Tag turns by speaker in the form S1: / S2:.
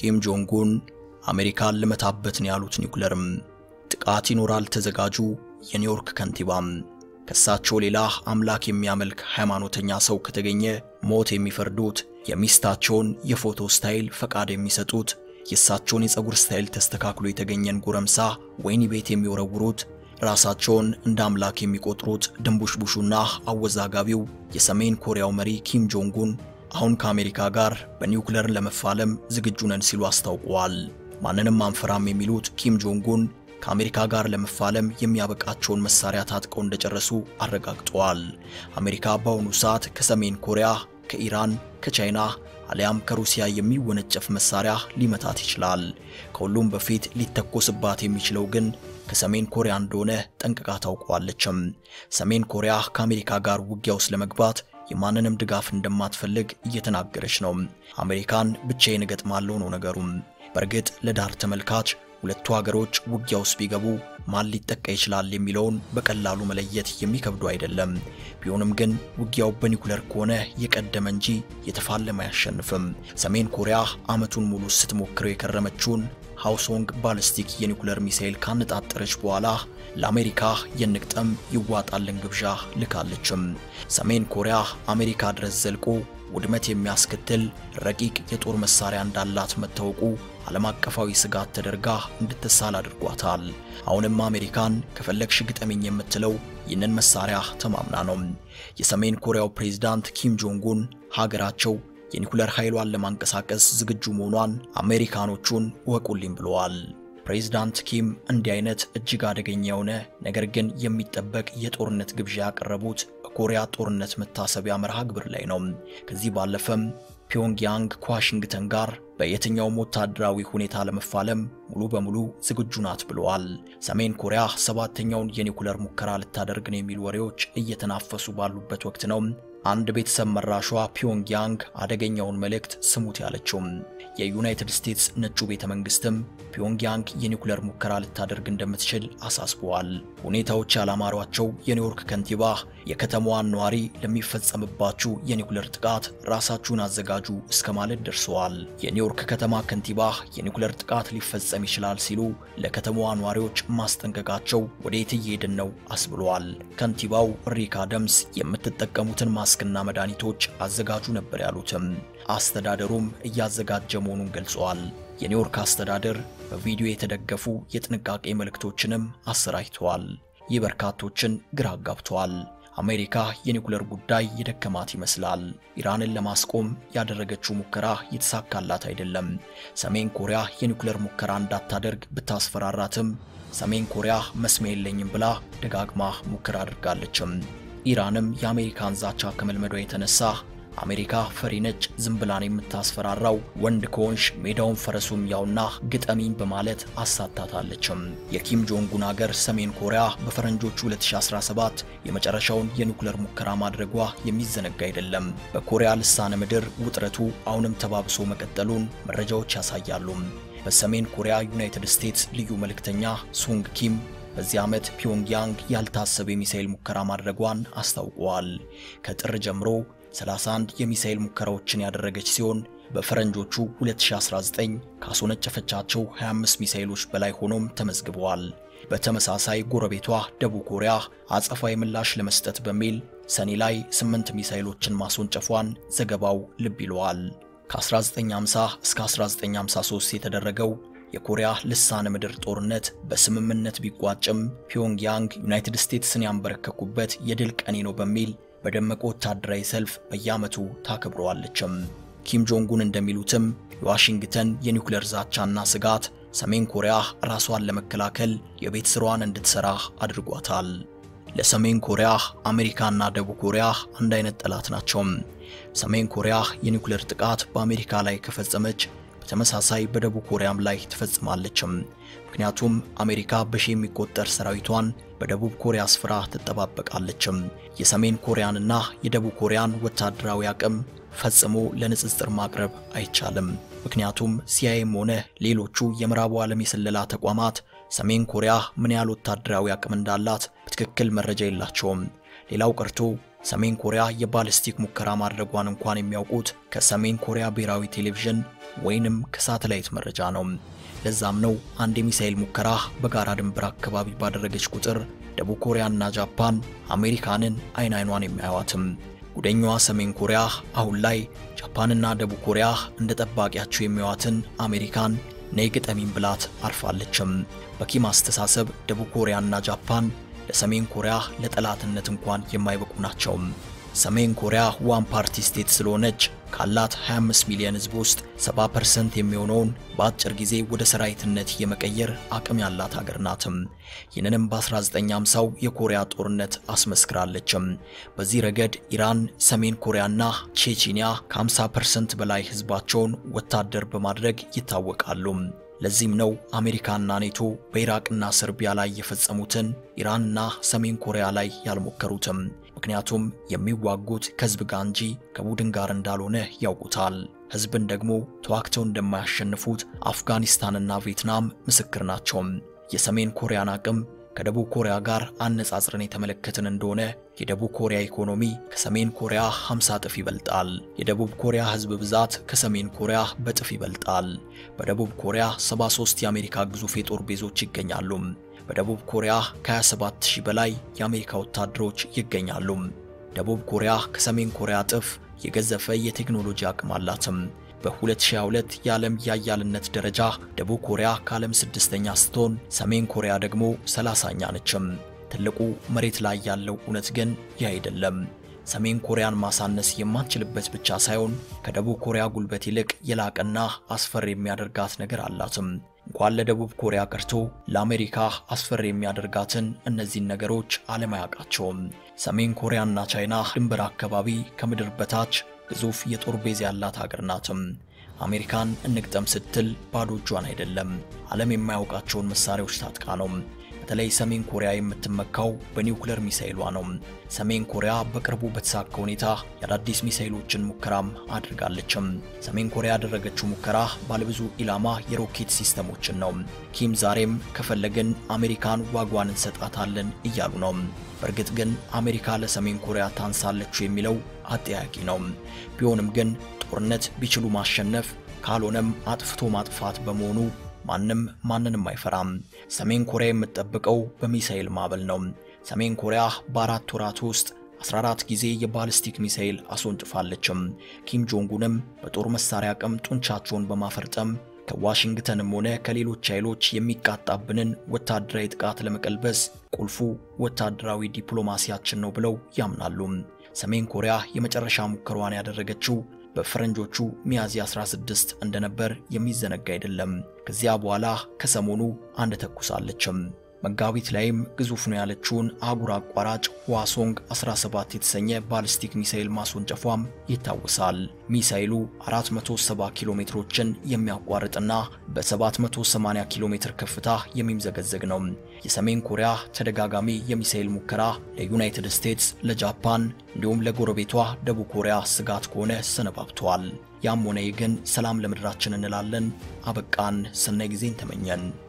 S1: ኪም ጆንጉን አሜሪካን ልመታበት ነው ያሉት ኒውክለርም ጥቃት ይኖራል ተዘጋጁ። የኒውዮርክ ከንቲባም ከሳቸው ሌላ አምላክ የሚያመልክ ሃይማኖተኛ ሰው ከተገኘ ሞት የሚፈርዱት፣ የሚስታቸውን የፎቶ ስታይል ፈቃድ የሚሰጡት፣ የእሳቸውን የፀጉር ስታይል ተስተካክሎ የተገኘን ጎረምሳ ወህኒ ቤት የሚወረውሩት፣ ራሳቸውን እንደ አምላክ የሚቆጥሩት ድንቡሽቡሹና አወዛጋቢው የሰሜን ኮሪያው መሪ ኪም ጆንጉን አሁን ከአሜሪካ ጋር በኒውክለር ለመፋለም ዝግጁ ነን ሲሉ አስታውቀዋል። ማንንም አንፈራም የሚሉት ኪም ጆንጉን ከአሜሪካ ጋር ለመፋለም የሚያበቃቸውን መሳሪያ ታጥቀው እንደጨረሱ አረጋግጠዋል። አሜሪካ በአሁኑ ሰዓት ከሰሜን ኮሪያ፣ ከኢራን፣ ከቻይና አሊያም ከሩሲያ የሚወነጨፍ መሳሪያ ሊመታት ይችላል። ከሁሉም በፊት ሊተኮስባት የሚችለው ግን ከሰሜን ኮሪያ እንደሆነ ጠንቅቃ ታውቀዋለችም። ሰሜን ኮሪያ ከአሜሪካ ጋር ውጊያ ውስጥ ለመግባት የማንንም ድጋፍ እንደማትፈልግ እየተናገረች ነው። አሜሪካን ብቻዬን እገጥማለሁ ነው ነገሩም። በእርግጥ ለዳር ተመልካች ሁለቱ ሀገሮች ውጊያ ውስጥ ቢገቡ ማን ሊጠቃ ይችላል የሚለውን በቀላሉ መለየት የሚከብዱ አይደለም። ቢሆንም ግን ውጊያው በኒውክለር ከሆነ የቀደመ እንጂ የተፋለመ አያሸንፍም። ሰሜን ኮሪያ ዓመቱን ሙሉ ስትሞክረው የከረመችውን ሃውሶንግ ባሊስቲክ የኒውክለር ሚሳኤል ካነጣጠረች በኋላ ለአሜሪካ የንግጠም ይዋጣልን ግብዣ ልካለችም። ሰሜን ኮሪያ አሜሪካ ድረስ ዘልቆ ውድመት የሚያስከትል ረቂቅ የጦር መሳሪያ እንዳላት መታወቁ ዓለም አቀፋዊ ስጋት ተደርጋ እንድትሳል አድርጓታል። አሁንም አሜሪካን ከፈለግሽ ግጠሚኝ የምትለው ይህንን መሳሪያ ተማምና ነው። የሰሜን ኮሪያው ፕሬዝዳንት ኪም ጆንጉን ሀገራቸው የኒኩለር ኃይሏን ለማንቀሳቀስ ዝግጁ መሆኗን አሜሪካኖቹን እወቁልኝ ብለዋል። ፕሬዝዳንት ኪም እንዲህ አይነት እጅግ አደገኛ የሆነ ነገር ግን የሚጠበቅ የጦርነት ግብዣ ያቀረቡት በኮሪያ ጦርነት መታሰቢያ መርሃ ግብር ላይ ነው። ከዚህ ባለፈም ፒዮንግያንግ ከዋሽንግተን ጋር በየትኛውም ወታደራዊ ሁኔታ ለመፋለም ሙሉ በሙሉ ዝግጁ ናት ብለዋል። ሰሜን ኮሪያ ሰባተኛውን የኒኩለር ሙከራ ልታደርግ ነው የሚሉ ወሬዎች እየተናፈሱ ባሉበት ወቅት ነው አንድ ቤተሰብ መራሿ ፒዮንግያንግ አደገኛውን መልእክት ስሙት ያለችው። የዩናይትድ ስቴትስ ነጩ ቤተ መንግስትም ፒዮንግያንግ የኒኩለር ሙከራ ልታደርግ እንደምትችል አሳስበዋል። ሁኔታዎች ያላማሯቸው የኒውዮርክ ከንቲባ የከተማዋን ነዋሪ ለሚፈጸምባችሁ የኒኩለር ጥቃት ራሳችሁን አዘጋጁ እስከ ማለት ደርሰዋል። የኒውዮርክ ከተማ ከንቲባ የኒኩለር ጥቃት ሊፈጸም ይችላል ሲሉ ለከተማዋ ነዋሪዎች ማስጠንቀቃቸው ወዴት እየሄድን ነው አስብለዋል። ከንቲባው ሪክ አደምስ የምትጠቀሙትን ማስክና መድኃኒቶች አዘጋጁ ነበር ያሉትም። አስተዳደሩም እያዘጋጀ መሆኑን ገልጸዋል። የኒውዮርክ አስተዳደር በቪዲዮ የተደገፉ የጥንቃቄ መልእክቶችንም አሰራጭተዋል። ይህ በርካቶችን ግራ አጋብተዋል። አሜሪካ የኒኩለር ጉዳይ የደከማት ይመስላል። ኢራንን ለማስቆም ያደረገችው ሙከራ የተሳካላት አይደለም። ሰሜን ኮሪያ የኒኩለር ሙከራ እንዳታደርግ ብታስፈራራትም ሰሜን ኮሪያ መስሚያ የለኝም ብላ ደጋግማ ሙከራ አድርጋለችም። ኢራንም የአሜሪካን ዛቻ ከመልመዷ የተነሳ አሜሪካ ፈሪ ነች፣ ዝም ብላን የምታስፈራራው ወንድ ከሆንሽ ሜዳውን ፈረሱም ያውና ግጠሚኝ በማለት አሳታታለችም። የኪም ጆንጉን አገር ሰሜን ኮሪያ በፈረንጆቹ 2017 የመጨረሻውን የኒኩለር ሙከራ ማድረጓ የሚዘነጋ አይደለም። በኮሪያ ልሳነ ምድር ውጥረቱ አሁንም ተባብሶ መቀጠሉን መረጃዎች ያሳያሉ። በሰሜን ኮሪያ ዩናይትድ ስቴትስ ልዩ መልእክተኛ ሱንግ ኪም በዚህ ዓመት ፒዮንግያንግ ያልታሰበ የሚሳኤል ሙከራ ማድረጓን አስታውቀዋል። ከጥር ጀምሮ 31 የሚሳኤል ሙከራዎችን ያደረገች ሲሆን በፈረንጆቹ 2019 ካስወነጨፈቻቸው 25 ሚሳኤሎች በላይ ሆኖም ተመዝግበዋል። በተመሳሳይ ጎረቤቷ ደቡብ ኮሪያ አጸፋዊ ምላሽ ለመስጠት በሚል ሰኔ ላይ 8 ሚሳኤሎችን ማስወንጨፏን ዘገባው ልብ ይለዋል። ከ1950 እስከ 1953 የተደረገው የኮሪያ ልሳነ ምድር ጦርነት በስምምነት ቢቋጭም ፒዮንግያንግ ዩናይትድ ስቴትስን ያንበረከኩበት የድል ቀኔ ነው በሚል በደመቀ ወታደራዊ ሰልፍ በየዓመቱ ታከብረዋለችም። ኪም ጆንጉን እንደሚሉትም የዋሽንግተን የኒውክሌር ዛቻና ስጋት ሰሜን ኮሪያ ራሷን ለመከላከል የቤት ስራዋን እንድትሰራ አድርጓታል። ለሰሜን ኮሪያ አሜሪካና ደቡብ ኮሪያ አንድ አይነት ጠላት ናቸው። ሰሜን ኮሪያ የኒውክሌር ጥቃት በአሜሪካ ላይ ከፈጸመች በተመሳሳይ በደቡብ ኮሪያም ላይ ትፈጽማለችም። ምክንያቱም አሜሪካ በሺ የሚቆጠር ሰራዊቷን በደቡብ ኮሪያ ስፍራ ትጠባበቃለችም። የሰሜን ኮሪያንና የደቡብ ኮሪያን ወታደራዊ አቅም ፈጽሞ ለንጽጽር ማቅረብ አይቻልም። ምክንያቱም ሲአይኤም ሆነ ሌሎቹ የምዕራቡ ዓለም የስለላ ተቋማት ሰሜን ኮሪያ ምን ያህል ወታደራዊ አቅም እንዳላት በትክክል መረጃ የላቸውም። ሌላው ቀርቶ ሰሜን ኮሪያ የባሊስቲክ ሙከራ ማድረጓን እንኳን የሚያውቁት ከሰሜን ኮሪያ ብሔራዊ ቴሌቪዥን ወይንም ከሳተላይት መረጃ ነው። ለዛም ነው አንድ የሚሳኤል ሙከራ በጋራ ድንበር አካባቢ ባደረገች ቁጥር ደቡብ ኮሪያና ጃፓን አሜሪካንን አይን አይኗን የሚያዩዋትም። ጉደኛዋ ሰሜን ኮሪያ አሁን ላይ ጃፓንና ደቡብ ኮሪያ እንደ ጠባቂያቸው የሚያዩዋትን አሜሪካን ነይ ግጠሚን ብላት አርፋለችም። በኪም አስተሳሰብ ደቡብ ኮሪያና ጃፓን ለሰሜን ኮሪያ ለጠላትነት እንኳን የማይበቁ ናቸው። ሰሜን ኮሪያ ዋን ፓርቲ ስቴት ስለሆነች ካላት 25 ሚሊዮን ሕዝብ ውስጥ 70% የሚሆነውን በአጭር ጊዜ ወደ ሰራዊትነት የመቀየር አቅም ያላት ሀገር ናትም። ይህንንም በ1950ው የኮሪያ ጦርነት አስመስክራለችም። በዚህ ረገድ ኢራን፣ ሰሜን ኮሪያና ቼቺኒያ ከ50% በላይ ሕዝባቸውን ወታደር በማድረግ ይታወቃሉ። ለዚህም ነው አሜሪካና ኔቶ በኢራቅና ሰርቢያ ላይ የፈጸሙትን ኢራንና ሰሜን ኮሪያ ላይ ያልሞከሩትም። ምክንያቱም የሚዋጉት ከህዝብ ጋር እንጂ ከቡድን ጋር እንዳልሆነ ያውቁታል። ህዝብን ደግሞ ተዋግተው እንደማያሸንፉት አፍጋኒስታንና ቪየትናም ምስክር ናቸው። የሰሜን ኮሪያን አቅም ከደቡብ ኮሪያ ጋር አነጻጽረን የተመለከትን እንደሆነ የደቡብ ኮሪያ ኢኮኖሚ ከሰሜን ኮሪያ 50 እጥፍ ይበልጣል። የደቡብ ኮሪያ ህዝብ ብዛት ከሰሜን ኮሪያ በጥፍ ይበልጣል። በደቡብ ኮሪያ 73 የአሜሪካ ግዙፍ የጦር ቤዞች ይገኛሉ። በደቡብ ኮሪያ ከ27000 በላይ የአሜሪካ ወታደሮች ይገኛሉ። ደቡብ ኮሪያ ከሰሜን ኮሪያ እጥፍ የገዘፈ የቴክኖሎጂ አቅም አላትም። በ2022 የዓለም የአያልነት ደረጃ ደቡብ ኮሪያ ከዓለም ስድስተኛ ስትሆን ሰሜን ኮሪያ ደግሞ ሰላሳኛ ነችም። ትልቁ መሬት ላይ ያለው እውነት ግን ይህ አይደለም። ሰሜን ኮሪያን ማሳነስ የማንችልበት ብቻ ሳይሆን ከደቡብ ኮሪያ ጉልበት ይልቅ የላቀና አስፈሪ የሚያደርጋት ነገር አላትም። እንኳን ለደቡብ ኮሪያ ቀርቶ ለአሜሪካ አስፈሪ የሚያደርጋትን እነዚህን ነገሮች ዓለም አያውቃቸውም። ሰሜን ኮሪያና ቻይና ድንበር አካባቢ ከምድር በታች ግዙፍ የጦር ቤዝ ያላት ሀገር ናትም። አሜሪካን እንግጠም ስትል ባዶ እጇን አይደለም፣ ዓለም የማያውቃቸውን መሳሪያዎች ታጥቃ ነው። በተለይ ሰሜን ኮሪያ የምትመካው በኒውክለር ሚሳኤሏ ነው። ሰሜን ኮሪያ በቅርቡ በተሳካ ሁኔታ የአዳዲስ ሚሳኤሎችን ሙከራም አድርጋለችም። ሰሜን ኮሪያ ያደረገችው ሙከራ ባለብዙ ኢላማ የሮኬት ሲስተሞችን ነው። ኪም ዛሬም ከፈለግን አሜሪካን ዋጓን እንሰጣታለን እያሉ ነው። በእርግጥ ግን አሜሪካ ለሰሜን ኮሪያ ታንሳለች የሚለው አጠያቂ ነው። ቢሆንም ግን ጦርነት ቢችሉ ማሸነፍ ካልሆነም አጥፍቶ ማጥፋት በመሆኑ ማንም ማንንም አይፈራም። ሰሜን ኮሪያ የምትጠብቀው በሚሳኤል ማዕበል ነው። ሰሜን ኮሪያ በአራት ወራት ውስጥ 14 ጊዜ የባሊስቲክ ሚሳኤል አስወንጭፋለችም። ኪም ጆንጉንም በጦር መሳሪያ አቅም ጡንቻቸውን በማፈርጠም ከዋሽንግተንም ሆነ ከሌሎች ኃይሎች የሚቃጣብንን ወታደራዊ ጥቃት ለመቀልበስ ቁልፉ ወታደራዊ ዲፕሎማሲያችን ነው ብለው ያምናሉ። ሰሜን ኮሪያ የመጨረሻ ሙከሯን ያደረገችው በፈረንጆቹ ሚያዝያ 16 እንደነበር የሚዘነጋ አይደለም። ከዚያ በኋላ ከሰሞኑ አንድ ተኩሳለችም። መጋቢት ላይም ግዙፍ ነው ያለችውን አህጉር አቋራጭ ህዋሶንግ 17 የተሰኘ ባሊስቲክ ሚሳኤል ማስወንጨፏም ይታወሳል። ሚሳኤሉ 470 ኪሎ ሜትሮችን የሚያቋርጥና በ780 ኪሎ ሜትር ከፍታ የሚምዘገዘግ ነው። የሰሜን ኮሪያ ተደጋጋሚ የሚሳኤል ሙከራ ለዩናይትድ ስቴትስ፣ ለጃፓን እንዲሁም ለጎረቤቷ ደቡብ ኮሪያ ስጋት ከሆነ ሰነባብተዋል። ያም ሆነ ይህ ግን ሰላም ለምድራችን እንላለን። አበቃን። ሰናይ ጊዜን ተመኘን።